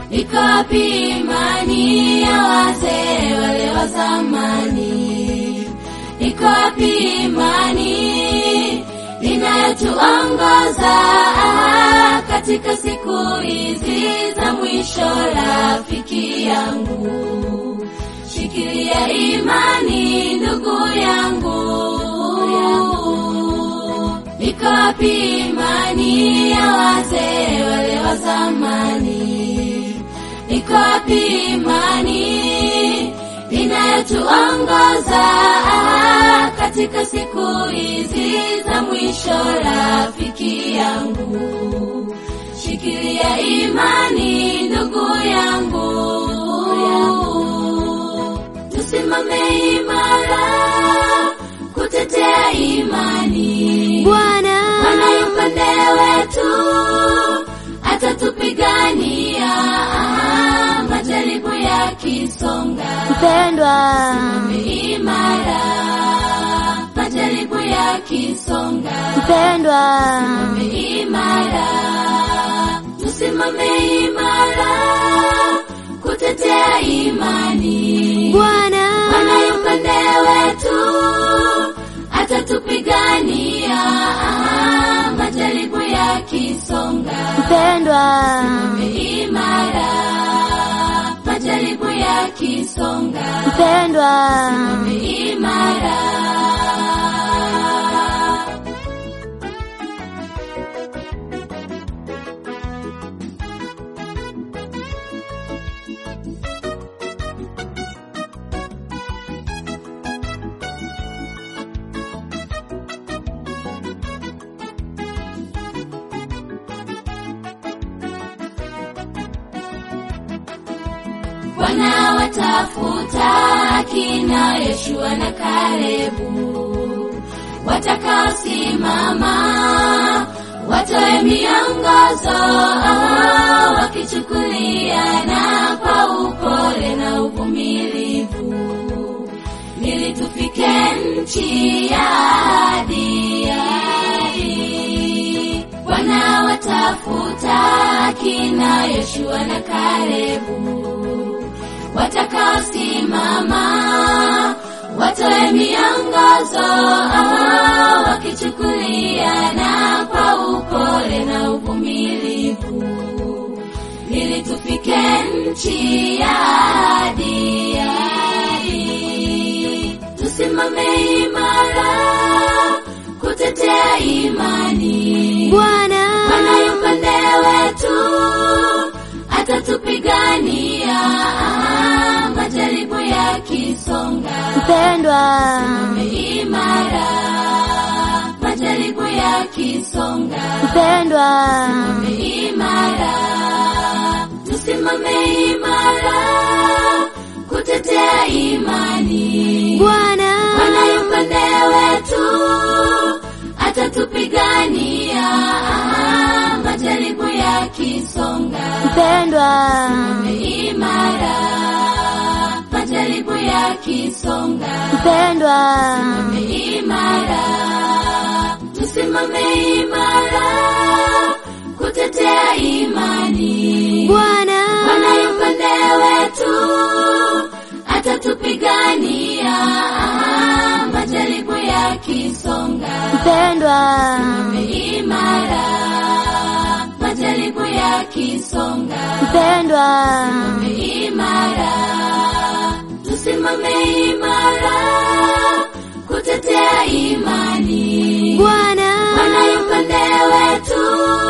iko wapi imani ya wazee wale wa zamani? Iko wapi imani inayotuongoza katika siku hizi za mwisho? Rafiki yangu, shikilia imani, ndugu yangu. Iko wapi imani ya wazee wale wa zamani? Iko wapi imani inayotuongoza katika siku hizi za mwisho? Rafiki yangu, shikilia imani, ndugu yangu. Tusimame imara kutetea imani. Bwana Bwana yu upande wetu, atatupigania majaribu yakisonga. mpendwa, Imara, majaribu yakisonga. mpendwa, Imara, tusimame imara kutetea imani. Bwana Bwana yu upande wetu, atatupigania majaribu yakisonga. mpendwa, Imara, majaribu yakisonga. mpendwa, Imara. Bwana watafuta akina Yeshua na Kalebu, watakaosimama watoe miongozo, wakichukuliana kwa upole na uvumilivu, ili tufike nchi ya ahadi. Bwana watafuta akina Yeshua na Kalebu, watakaosimama watoe miongozo, wakichukuliana kwa upole na uvumilivu, ili tufike nchi ya ahadi. Tusimame imara kutetea imani. Bwana Bwana yu upande wetu, atatupigania majaribu yakisonga. mpendwa, Imara, majaribu yakisonga. mpendwa, Imara, tusimame imara kutetea imani. Bwana Bwana yu upande wetu, atatupigania majaribu yakisonga. mpendwa, Imara, majaribu yakisonga. mpendwa, Imara, tusimame imara kutetea imani. Bwana Bwana yu upande wetu, atatupigania majaribu yakisonga. mpendwa, Imara, majaribu yakisonga. mpendwa, Imara, tusimame imara kutetea imani. Bwana Bwana yu upande wetu,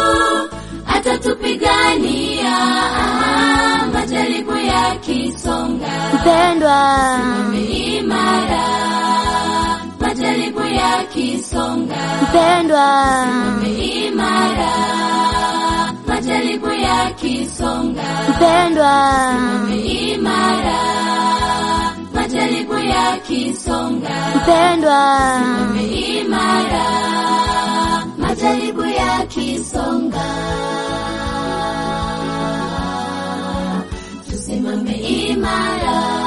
atatupigania majaribu yakisonga. mpendwa, Imara, majaribu yakisonga. mpendwa, Imara, majaribu yakisonga. mpendwa, Imara, majaribu yakisonga. mpendwa, Imara, majaribu yakisonga. Tusimame imara.